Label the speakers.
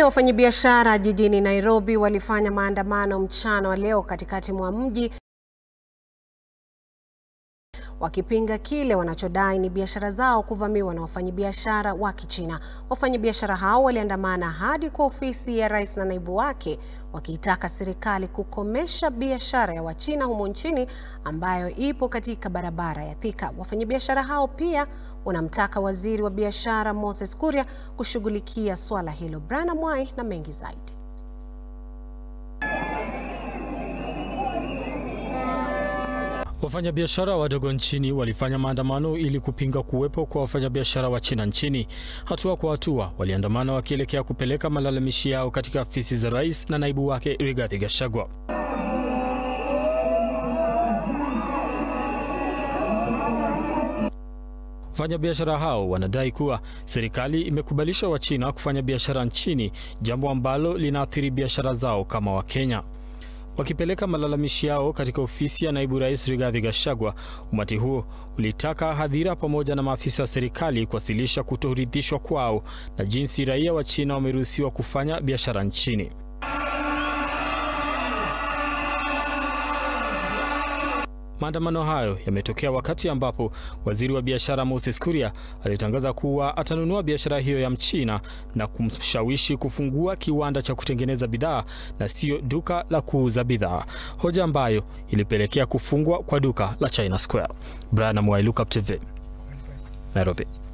Speaker 1: ya wafanyabiashara jijini Nairobi walifanya maandamano mchana wa leo katikati mwa mji wakipinga kile wanachodai ni biashara zao kuvamiwa na wafanyabiashara wa Kichina. Wafanyabiashara hao waliandamana hadi kwa ofisi ya rais na naibu wake wakiitaka serikali kukomesha biashara ya Wachina humo nchini ambayo ipo katika barabara ya Thika. Wafanyabiashara hao pia wanamtaka waziri wa biashara Moses Kuria kushughulikia swala hilo. Brana Mwai na mengi zaidi.
Speaker 2: Wafanyabiashara wadogo nchini walifanya maandamano ili kupinga kuwepo kwa wafanyabiashara wa China nchini. Hatua kwa hatua, waliandamana wakielekea kupeleka malalamishi yao katika afisi za rais na naibu wake Rigathi Gachagua. Wafanyabiashara hao wanadai kuwa serikali imekubalisha Wachina kufanya biashara nchini, jambo ambalo linaathiri biashara zao kama Wakenya. Wakipeleka malalamishi yao katika ofisi ya naibu rais Rigathi Gachagua, umati huo ulitaka hadhira pamoja na maafisa wa serikali kuwasilisha kutoridhishwa kwao na jinsi raia wa China wameruhusiwa kufanya biashara nchini. Maandamano hayo yametokea wakati ambapo waziri wa biashara Moses Kuria alitangaza kuwa atanunua biashara hiyo ya Mchina na kumshawishi kufungua kiwanda cha kutengeneza bidhaa na sio duka la kuuza bidhaa, hoja ambayo ilipelekea kufungwa kwa duka la China Square. Brian Mwai, Look Up TV, Nairobi.